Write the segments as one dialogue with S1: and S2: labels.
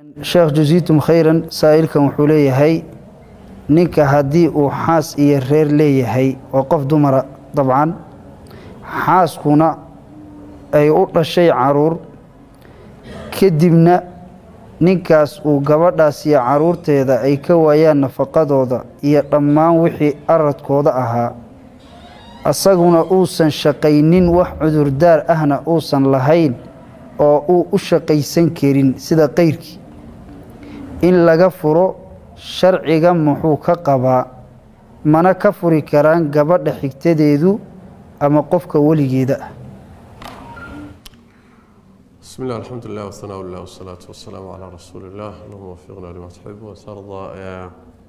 S1: sheekh jasiitum khayran saa'ilkan wuxuu leeyahay ninka haddii uu xaas iyo reer leeyahay waa qof dumara dabcan xaaskuna ay u dhashay caruur kadibna ninkaas uu gabadhaas iyo caruurteeda ay ka waayaan nafaqadooda iyo dhammaan wixii aradkooda ahaa asaguna uusan shaqaynin wax cudurdaar ahna uusan lahayn oo uu u shaqaysan karin sida qayrkii in laga furo sharciga muxuu ka qabaa mana ka furi karaan gabadha xigtadeedu ama qofka weligeeda ah
S2: بسم الله الحمد لله والثناء لله والصلاة والسلام على رسول الله اللهم وفقنا لما تحب وترضى آه،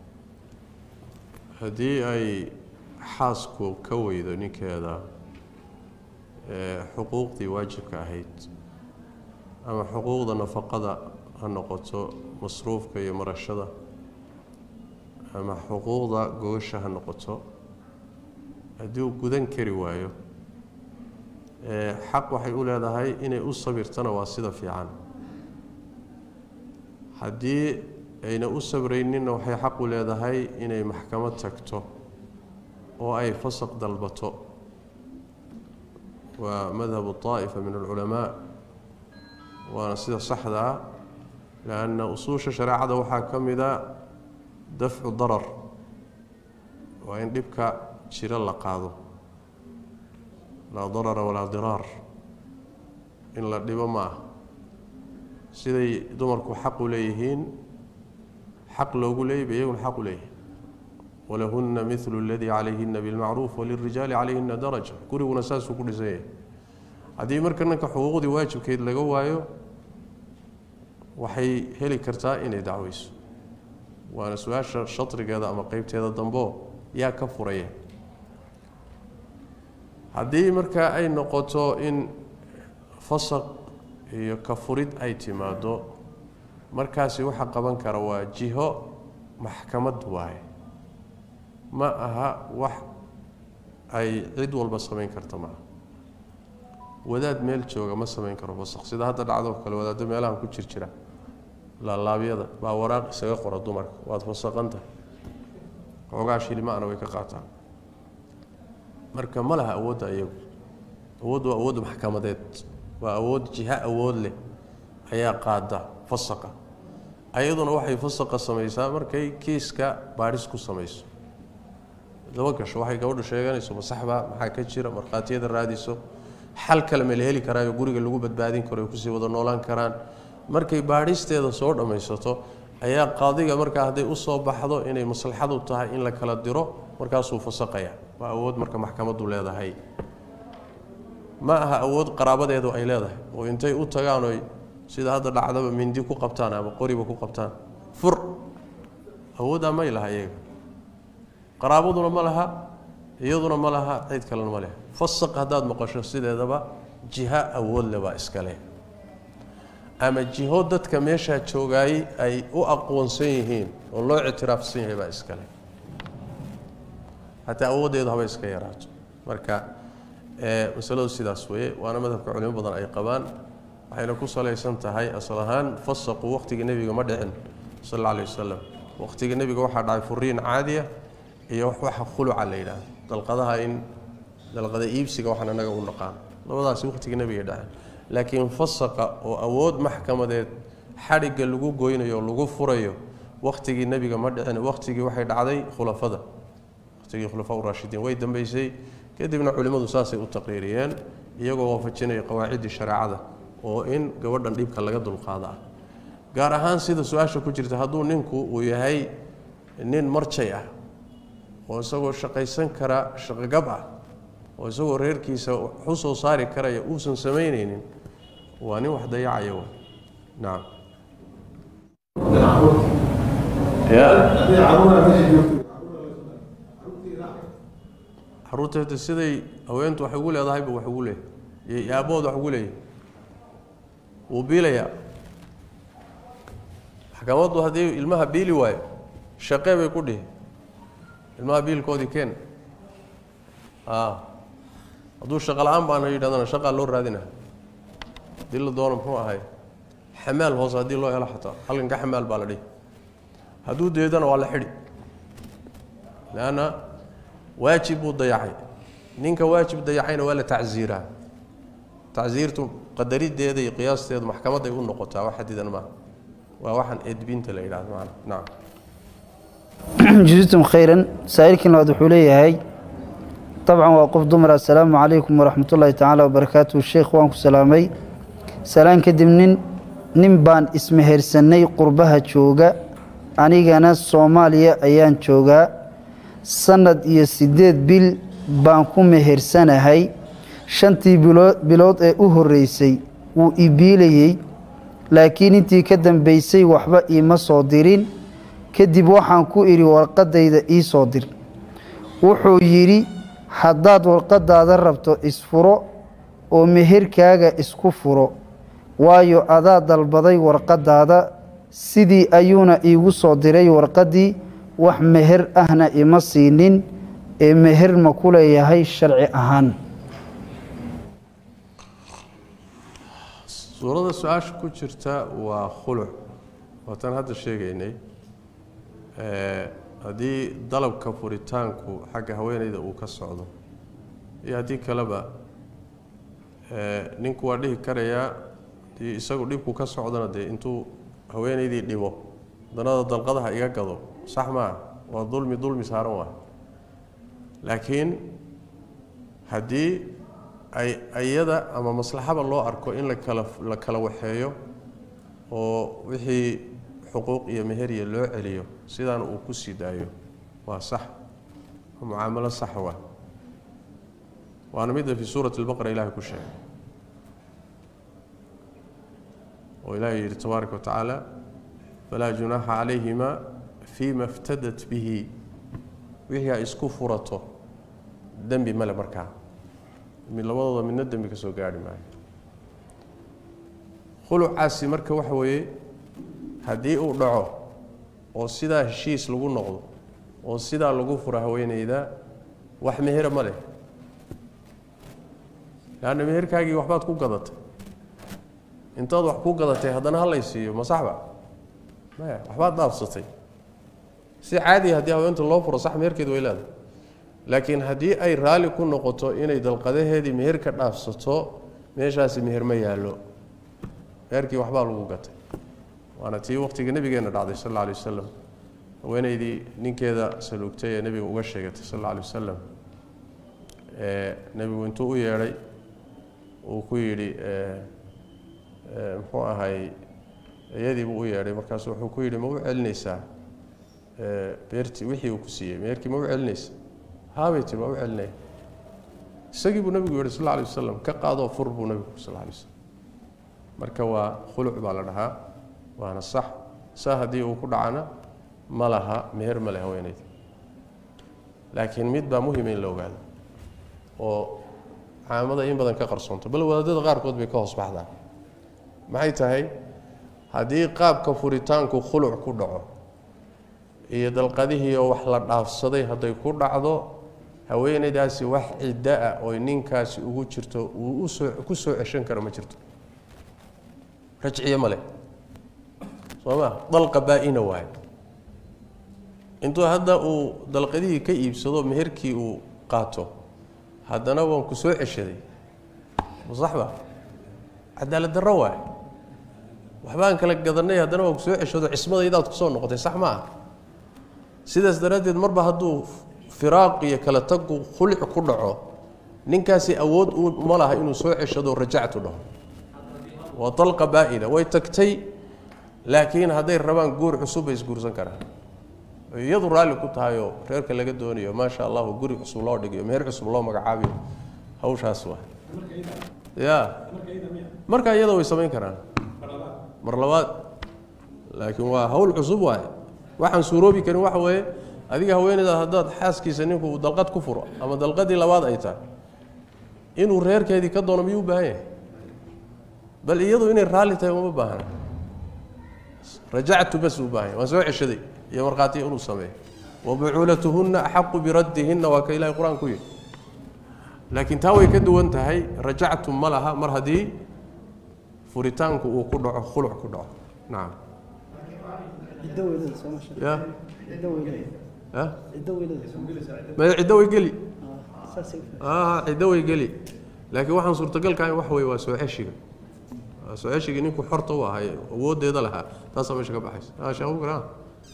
S2: haddii ay xaasku ka weydo ninkeeda ee, xuquuqdii waajibka ahayd ama xuquuqda nafaqada ha noqoto masruufka iyo marashada ama xuquuqda goosha ha noqoto haddii uu gudan kari waayo ee, xaq waxay u leedahay inay u sabirtana waa sida fiican haddii ayna u sabrayninna waxay xaq u leedahay inay maxkamad tagto oo ay fasaq dalbato waa madhabu طaa'ifa min alculamaa waana sida saxda ah lanna usuusha shareecada waxaa ka mida dafcu darar waa in dhibka jiro la qaado laa darara walaa diraar in la dhibo ma ah siday dumarku xaq u leeyihiin xaq loogu leeyay ba iyaguna xaq u leeyahay walahunna milu aladii calayhina bilmacruuf walirijaali calayhina daraja guriguna saasuu ku dhisan yahay haddii marka ninka xuquuqdii waajibkeed laga waayo waxay heli kartaa inay dacweyso waana su-aasha shadrigeeda ama qeybteeda dambeo yaa ka furaya haddii marka ay noqoto in fasaq iyo ka furid ay timaado markaasi waxa qaban kara waa jiho maxkamad waaye ma aha wax ay cid walba samayn karta maaha wadaad meel jooga ma samayn karo fasaq sida hadda dhacdoo kale wadaaddo meelahan ku jir jira laalaabyada baa waraaq isaga qora dumarka waad fasaqanta xoogaa shilimaana way ka qaataan marka ma laha awoodda iyagu awood waa awood maxkamadeed waa awood jiho awood leh ayaa qaada fasaqa ayaduna waxay fasaqa samaysaa markay kiiska baadhis ku samayso daba gasho waxay gabadhu sheeganayso masaxba maxaa ka jira markhaatiyada raadiso xal kale ma la heli karaayo guriga lagu badbaadin karo ay kusii wada noolaan karaan markay baadhisteeda soo dhammaysato ayaa qaadiga markaa hadday usoo baxdo inay maslaxadu tahay in la kala diro markaasuu fasaqaya waa awood marka maxkamadu leedahay ma aha awood qaraabadeedu ay leedahay oo intay u tagaan oy sida hadda dhacdaba mindi ku qabtaan ama qoriba ku qabtaan fur awooddaa may laha iyaga qaraabaduna ma laha iyaduna ma laha cid kalena ma leh fasaq haddaad maqasho sideedaba jiho awood le baa iska leh ama jiho dadka meeshaa joogaayey ay u aqoonsan yihiin oo loo ictiraafsan yahay baa iska leh hataa awooddeedu haba iska yaraato marka masaladu sidaas weeye waana madhabka culimo badan ay qabaan waxayna ku salaysan tahay asal ahaan fasaqu waqhtiga nebiga ma dhicin sal alla alay wasalam waqhtiga nebiga waxaa dhacay furiin caadiya iyo waxa khuluca la yidhaahdo dalqadaha in dalqada iibsiga waxaan annaga u naqaan labadaasi waqhtiga nebiga dhaceen laakiin fasaqa oo awood maxkamadeed xadhigga lagu goynayo oo lagu furayo waqhtigii nebiga ma dhicin waqhtigii waxay dhacday khulafada waqhtigii khulafaa urashidiin way dambeysay kadibna culimmadu saasay u taqriiriyeen iyagoo waafajinaya qawaaciddii shareecada oo in gabadhan dhibka laga dulqaada ah gaar ahaan sida su-aasha ku jirta hadduu ninku uu yahay nin marjay ah oo isagoo shaqaysan kara shaqogab ah oo isagoo reerkiisa wax u soo saari karaya uusan samaynaynin waa nin wax dayacaya w nacam caruurteeta siday haweentu wax ugu leedahayba wax ugu leeyahy iyo aabahood wax ugu leeyahy wuu biilayaa maxkamaddu haddii ilmaha biili waayo shaqee bay ku dhihi ilmaha biilkoodii keen a hadduu shaqa la-aan baana yidhahdana shaqaa loo raadina haddii la doono muxuu ahay xamaal hoose haddii loo helo xataa halkan ka xamaal baa la dhihi hadduu deedana waa la xidhi leanna waajib buu dayacay ninka waajib dayacayna waa la tacsiiraa tacsiirtu qadarideeda iyo qiyaasteedu maxkamaday u noqotaa wax xadidan maaha waa waxaan edbinta la yidhahdo maana nacam
S1: جزيتم خيرا سائلكن لو wuxuu leeyahay طبعا waa qof dumar assalaamu calaykum waraxmat ullaahi tacaala wabarakaatuhu sheekh waan ku salaamay salaan kadib nin nin baan ismehersanay qurbaha jooga anigana soomaaliya ayaan joogaa sanad iyo siddeed bil baan ku mehersanahay shantii bilo- bilood ee u horreysay wuu ibiilayey laakiin intii ka dambaysay waxba iima soo dirin kadib waxaan ku idhi warqaddayda ii soo dir wuxuu yidhi haddaad warqaddaada rabto isfuro oo meherkaaga isku furo waayo adaa dalbaday warqaddaada sidii ayuuna iigu soo diray warqaddii wax meher ahna ima siinin ee meher ma ku leeyahay sharci ahaan
S2: suurada su-aasha ku jirta waa khuluc waataan hadda sheegaynay ee, haddii dalabka furitaanku xagga haweeneyda uu ka socdo iyo haddii kaleba ee, ninku waa dhihi karayaa haddii isagu dhibku ka socdona dee intuu haweeneydii dhimo danada dalqadaha iga gado sax maa waa dulmi dulmi saaran waa laakiin haddii ay iyada ama maslaxaba loo arko in la kala la kala waxeeyo oo wixii xuquuq iyo meherya loo celiyo sidaana uu ku sii daayo waa sax waa mucaamalo sax waa waana midda fii suurati albaqara ilahay ku sheegay oo ilaahay yidhi tabaaraka wa tacaala falaa junaaxa calayhima fiima iftadat bihi wixii ay isku furato dembi male markaa mid labadooda midna dembi ka soo gaarhi maayo khulucaasi marka waxa weeye haddii uu dhaco oo sidaa heshiis lagu noqdo oo sidaa lagu furo haweeneyda wax mehera ma leh leanna meherkaagii waxbaad ku gadatay intaad wax ku gadatay haddana ha lay siiyo ma saxba maya waxbaad dhaafsatay si caadiya haddii haweenta loo furo sax meherkeed way leedahay laakiin haddii ay raalli ku noqoto inay dalqadaheedii meher ka dhaafsato meeshaasi meher ma yaallo meherkii waxbaa lagu gatay waana tii waqtiga nebigeenna dhacday sal alla alay wasalam haweeneydii ninkeeda saluugtay ee nebiga uga sheegatay sal alla alay wasalam ee nebigu intuu u yeedhay uu ku yidhi muxuu ahay iyadii buu u yeedhay markaasu wuxuu ku yidhi ma u celinaysaa beertii wixii uu ku siiyey meherkii ma u celinaysa haabay tiri waa u celinaya isagii buu nebigu yihi sal alla alay wasalam ka qaadoo fur buu nebigu yiri sal alla alay wasalam marka waa khuluc baa la dhahaa waana sax saa haddii uu ku dhacana ma laha meher ma leh haweeneyda laakiin mid baa muhima in la ogaado oo caamada in badan ka qarsoonto bal wadaadada qaarkood bay ka hoos baxdaa maxay tahay haddii qaabka furitaanku khuluc ku dhaco iyo dalqadihiioo wax la dhaafsaday hadday ku dhacdo haweeneydaasi wax ciddo ah oo ninkaasi ugu jirto uu usoo ku soo ceshan karo ma jirto rajciye ma leh soo ma dalqa baa-ina waayo intuu hadda uu dalqadihii ka iibsado meherkii uu qaato haddana waan ku soo ceshaday masaxba cadaalad darro waayo waxbaan kala gadanay haddana waan ku soo ceshado cismadaydaad kusoo noqotay sax ma ah sidaas daraaddeed marba hadduu firaaq iyo kala tagu khulic ku dhaco ninkaasi awood uma laha inuu soo ceshado rajactu dhaho waa dalqa baa-ina way tagtay laakiin hadday rabaan guur cusub bay isguursan karaan iyadu raalli ku tahayoo reerka laga doonayo maasha allahu guri cusub loo dhigayo meher cusub loo magacaabiyo hawshaas waa ya marka iyada way samayn karaan mar labaad laakiin waa hawl cusub waaye waxaan suuroobi karin waxa weeye adiga haweeneydaad haddaad xaaskiisa ninku uu dalqad ku furo ama dalqadii labaad ay tahay inuu reerkeedii ka doono miyuu u baahan yahay bal iyadu inay raalli tahay uma baahna rajactu bas u baahan yahay waan soo ceshaday iyo markhaati inuu sameeyo wabucuulatuhunna axaqu biraddihinna waa ka ilahay qur-aan ku yidhi laakiin taa way ka duwan tahay rajactu ma laha mar haddii furitaanku uu ku dhaco khuluc ku dhaco nacam
S3: ciddo weylada soo masha
S2: ya
S3: ciddo weylada
S2: ya
S3: ciddo weylada soo
S2: ma ciddo way geli
S3: ah saasay u
S2: ah ciddo way geli laakiin waxaan suurtagalka ahayn wax weeye waa soo ceshiga waa soo ceshigii ninku xorta u ahay awooddeeda lahaa taasaa meesha ka baxaysa ah sheekh bukar ah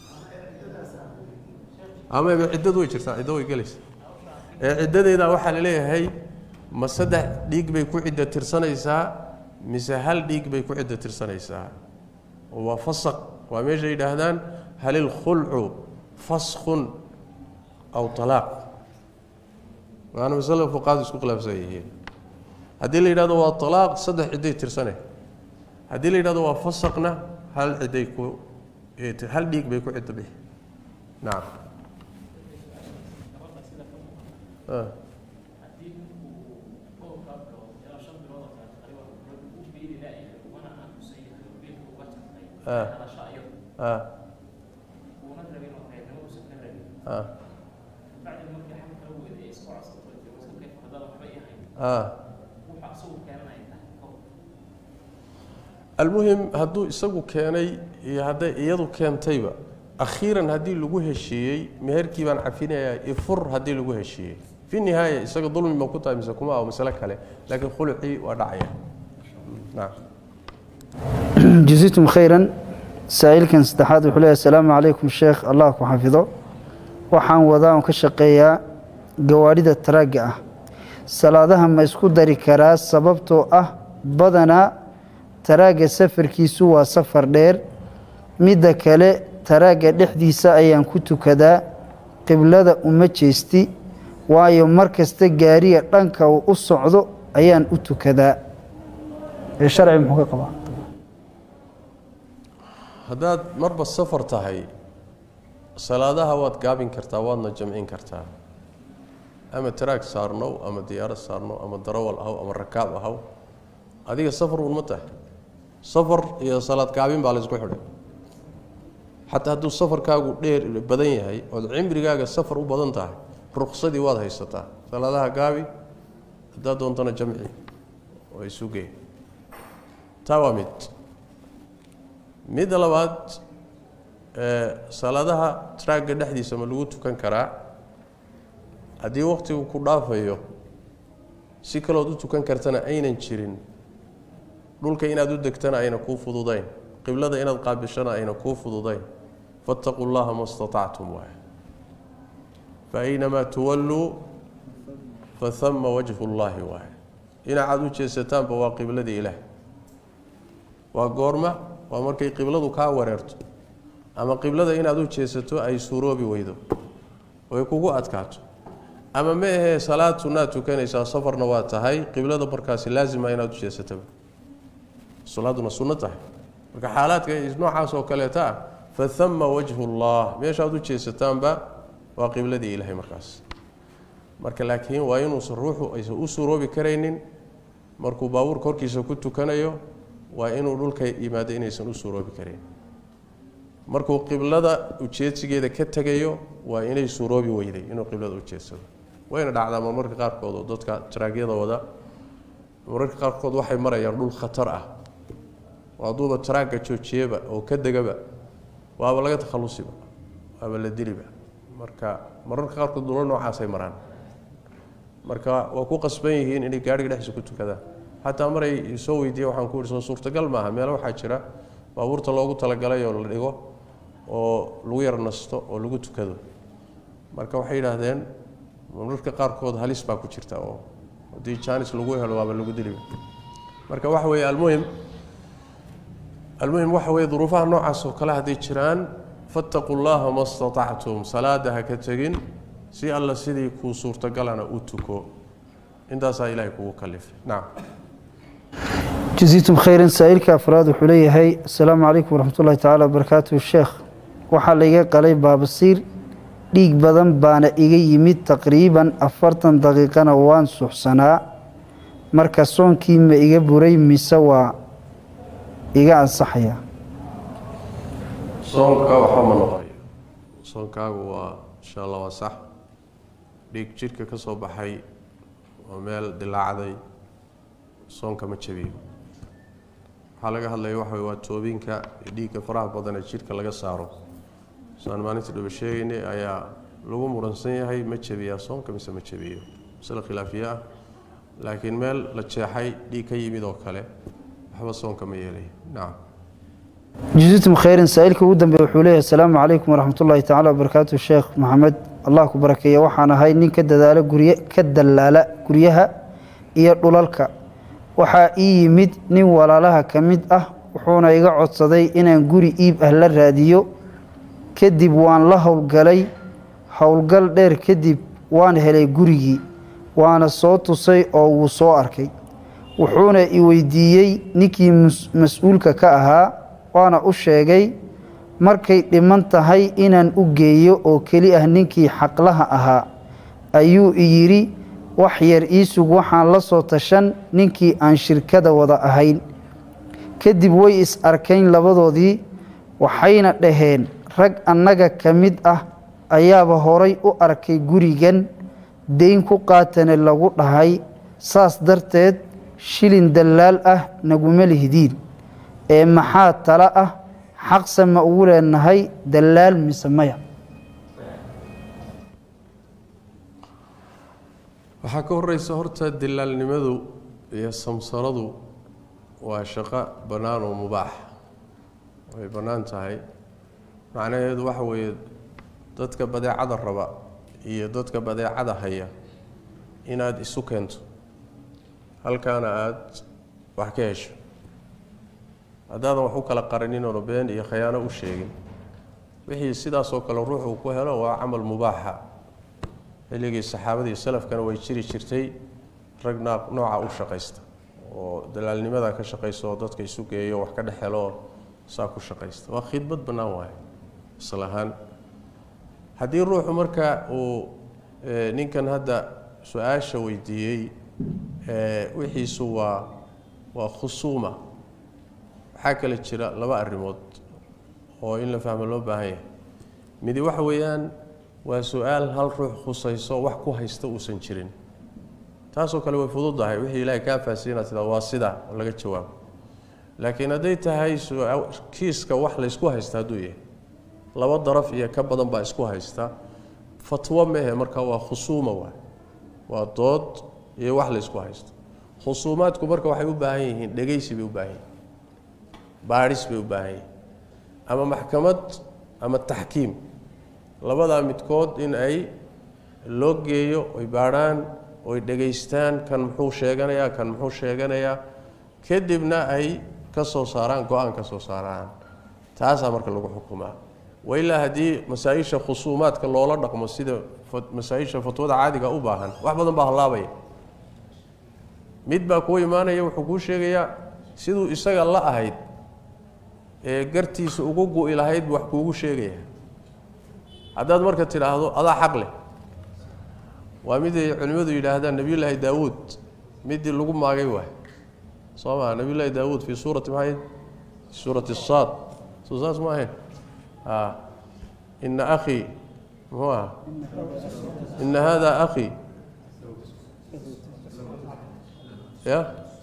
S2: ama ciddadu way jirtaa ciddo way gelaysa ee ciddadeeda waxaa la leeyahay ma saddex dhiig bay ku ciddo tirsanaysaa mise hal dhiig bay ku ciddo tirsanaysaa waa fasaq waa meesha yidhaahdaan hal ilkhulcu faskhun aw talaaq waana masale fuqaadu isku khilaafsan yihiin haddii la yidhahdo waa talaaq saddex cidday tirsane haddii la yidhahdo waa fasaqna hal cidday ku hal dhiig bay ku ciddo bixi nacam ah ah ah ah ah almuhim hadduu isagu keenay iyo hadday iyadu keentayba akhiiran haddii lagu heshiiyey meherkii baan cafinayaa ifur haddii lagu heshiiyey fi nihaaya isaga dulmi ma ku tahay mise kuma ah masale kale laakiin khulucii waa dhacaya nacam
S1: jaziitum khayran saa'ilkan saddexaad wuxuu leeyahay asalaamu calaykum sheekh allah ku xafido waxaan wadaa oon ka shaqeeyaa gawaadhida taraagga ah salaadaha ma isku dari karaa sababtoo ah badanaa taraagga safarkiisu waa safar dheer midda kale taraagga dhexdiisa ayaan ku tukadaa qiblada uma jeesti waayo mar kasta gaariga dhanka uu u socdo ayaan u tukadaa ee sharci muxuu ka qabaa
S2: haddaad marba safar tahay salaadaha waad gaabin kartaa waadna jamcin kartaa ama taraag saarnow ama diyaarad saarnow ama darawal ahaw ama rakaab ahaw adiga safar uun ma tahay safar iyo salaad gaabin baa laysku xidhay xataa hadduu safarkaagu dheer badan yahay ood cimrigaaga safar u badan tahay ruqsadii waad haysataa salaadaha gaabi haddaad doontana jamci oo isugee taa waa mid midda labaad salaadaha traagga dhexdiisa ma lagu tukan karaa haddii wakhtigu ku dhaafayo si kalood u tukan kartana aynan jirin dhulka inaad u degtana ayna kuu fududayn qiblada inaad qaabishana ayna kuu fududayn fattaquu llaha ma statactum waay fa aynamaa tuwalluu fahama wajhu llaahi waay dhinacaad u jeesataanba waa qibladii ilaah waa goorma waa markay qibladu kaa wareerto ama qiblada inaad u jeesato ay suuroobi weydo oy kugu adkaato ama ma ahee salaad sunnaad tukanaysaa safarna waa tahay qiblada markaasi laazima inaad u jeesataba salaaduna sunno tahay marka xaalaadka noocaas oo kaleeta ah fahama wajhu llah meeshaad u jeesataanba waa qibladii ilaahay markaas marka laakiin waa inuusan ruuxu aysan u suuroobi karaynin markuu baabuurka horkiisa ku tukanayo waa inuu dhulka yimaado inaysan u suuroobi karayn markuu qiblada ujeedsigeeda ka tegayo waa inay suuroobi weyday inuu qiblada u jeedsado wayna dhacdaa marmarka qaarkood oo dadka taraagyada wada marmarka qaarkood waxay marayaan dhul khatar ah oo hadduuba taraagga joojiyaba oo ka degaba waaba laga takhalusiba waaba la diliba marka mararka qaarkood dhulo noocaasay maraan marka waa ku qasban yihiin inay gaadhiga dhexdiisa ku tukadaan xataa maray soo weydiiye waxaan ku ihi soo suurtagal maaha meelo waxaa jira baabuurta loogu talagalay oo la dhigo oo lagu yar nasto oo lagu tukado marka waxay yidhaahdeen mararka qaarkood halis baa ku jirta oo haddii jaanis lagu helo waaba lagu diliba marka waxa weeye almuhim almuhim waxa weeye duruufaha noocaas oo kale hadday jiraan fattaquu llaha ma statactum salaada ha ka tegin si alla sidii kuu suurtagalana u tuko intaasaa ilaahay kugu kalifay nacam
S1: jaziitum khayran saa'ilka afraad wuxuu leeyahay asalaamu calaykum waraxmat ullahi tacaala wabarakaatuhu sheekh waxaa layga qalay baabasiir dhiig badan baana iga yimid taqriiban afartan daqiiqana waan suxsanaa marka soonkii ma iga buray mise waa iga ansaxaya
S2: soonka waxba ma noqonayo soonkaagu waa insha allah waa sax dhiig jidhka ka soo baxay oo meel dilaacday soonka ma jabiyo waxaa laga hadlaya waxa wey waa toobinka iyo dhiigga faraha badan ee jidhka laga saaro saan maalinta dhaba sheegaynay ayaa lagu muransan yahay ma jebiyaa soonka mise ma jebiyo masale khilaafiye ah laakiin meel la jeexay dhiig ka yimid oo kale waxba soonka ma yeelaya nacam
S1: جزيتم خيرا سائلك ودن بوحوليه السلام عليكم ورحمة الله تعالى وبركاته الشيخ محمد الله كبركيه وحانا هاي نين كدلالة قرية كدلالة قريها إيا دولالك وحا إي يمد نين ولا لها كمد أه وحونا يقعد صدي إنا نقوري إيب أهل الراديو كدب وان له القلي هولقل دير كدب وان هلي قريي وانا صوت سي أو صو أركي وحونا إيويديي نكي مسؤولك كأها waana u sheegay markay dhiman tahay inaan u geeyo oo keli ah ninkii xaqlaha ahaa ayuu iyidhi wax yar iisug waxaan la soo tashan ninkii aan shirkada wada ahayn kadib way is arkayn labadoodii waxayna dhaheen rag annaga ka mid ah ayaaba horay u arkay gurigan dayn ku qaatane lagu dhahay saas darteed shilin dallaal ah naguma lihdiin ee maxaa tala ah xaqse ma ugu leenahay dallaal mise maya
S2: waxaa ka horeysa horta dilaalnimadu iyo samsaradu waa shaqo bannaan oo mubaax way bannaan tahay macnaheedu waxa weeye dadka badeecada raba iyo dadka badeecada haya inaad isu keento halkaana aada wax ka hesho haddaadan wax u kala qarinin oona been iyo khayaano u sheegin wixii sidaasoo kale ruuxuu ku helo waa camal mubaaxa xilligii saxaabadii salafkana way jiri jirtay rag nooca u shaqaysta oo dalaalnimada ka shaqaysta oo dadka isu geeyo wax ka dhex helo saa ku shaqaysta waa khidmad bannaan waaye isla ahaan haddii ruuxu marka uu ninkan hadda su-aasha weydiiyey wixiisu waa waa khusuuma waxaa kale jira laba arrimood oo in la fahmo loo baahan yahay midi waxa weeyaan waa su-aal hal ruux khusayso wax ku haysta uusan jirin taasoo kale way fududahay wixii ilaahay kaa faahsiinaad sidaa waa sidaa oo laga jawaabo laakiin hadday tahay kiiska wax laysku haysta hadduu yahay laba daraf iyo ka badan baa isku haysta fatwo mehe marka waa khusuuma waay waa dood iyo wax laysku haysto khusuumaadku marka waxay u baahan yihiin dhegaysi bay u baahan yihiin baadhis bay u baahan yihiin ama maxkamad ama taxkiim labadaa midkood in ay loo geeyo oy baadhaan oy dhegaystaan kan muxuu sheeganayaa kan muxuu sheeganayaa kadibna ay ka soo saaraan go-aan ka soo saaraan taasaa marka lagu xukumaa wailaa haddii masaa-isha khusuumaadka loola dhaqmo sida masaa-isha fatwada caadiga u baahan wax badan baa hallaabaya mid baa kuu imaanaya wuxuu kuu sheegayaa siduu isaga la ahayd ee gartiisa ugu gu-i lahayd wax kuugu sheegaya haddaad marka tidhaahdo adaa xaq leh waa miday culimmadu yidhaahdaan nebiyullaahi daawuud midii lagu maagay waay soo maa nebiyullaahi daawuud fii suurati maxay fii suurati saad soo saas ma ahayn a ina akhii muxuu aha ina hada akhii ya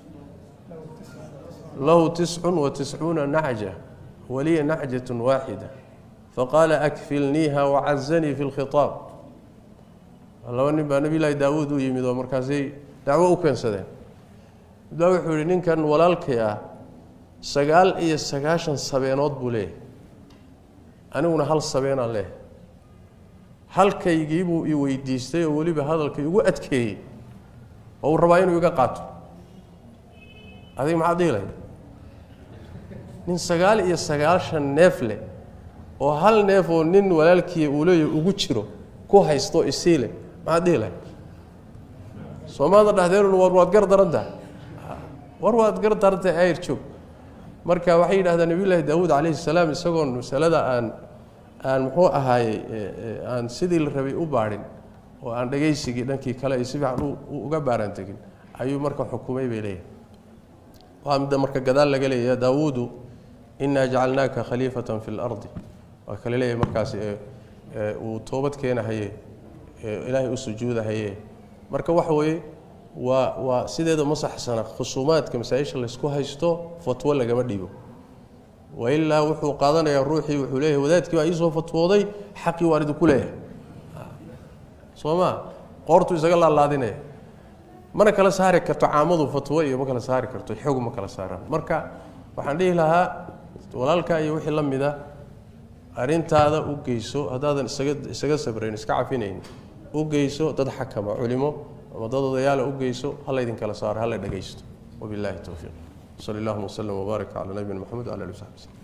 S2: lahu tiscun wa tiscuuna nacja waliya nacjat waaxida faqaala akfilniiha wacazanii fi lkhitaab laba nin baa nebi llaahi daawuud u yimid oo markaasay dacwo u keensadeen mid baa wuxuu yihi ninkan walaalkay ah sagaal iyo sagaashan sabeenood buu leeyahay aniguna hal sabeenaan leeyahay halkaygiibuu i weydiistay oo weliba hadalkay igu adkeeyey oo uu rabaa inuu iga qaato adiga maxaad dhihi lahayd nin sagaal iyo sagaashan neef leh oo hal neef oo nin walaalkiiya uu leeyahy ugu jiro ku haysto isii leh maxaad dhihi lahayd soomaada dhahdeen war waad gar darantaha war waad gar darantahay ayr joog marka waxay yidhahdaan nebiyullaahi daawuud calayhi salaam isagoon masalada aan aan muxuu ahaayey aan sidii la rabay u baadhin oo aan dhegaysigii dhankii kale ay si fiican uga baaraan tegin ayuu marka xukumay bay leeyahay waa midda marka gadaal laga leeya daawuudu inaa jacalnaaka khaliifatan fi lardi waa kale leeyahay markaas uu toobad keenahaye ilaahay u sujuudahaye marka waxa weeye waa waa sideeda ma saxsana khusuumaadka masaa-isha laysku haysto fatwo lagama dhibo wailaa wuxuu qaadanayaa ruuxii wuxuu leeyahay wadaadkii baa iisoo fatwooday xaqii waan idinku leeyahay soo ma qoortuu isaga laalaadinaya mana kala saari karto caamadu fatwo iyo ma kala saari karto xog ma kala saaraan marka waxaan dhihi lahaa walaalkaa iyo wixii la mida arrintaada u geyso haddaadan isaga isaga sabrayn iska cafinayn u geyso dad xakama culimo ama dad odayaala u geyso hala idinkala saaro hala dhagaysto wabillahi towfiiq sal allahuma wslm wbaarak cala nabiyina maxamed wala ali w saxbi slm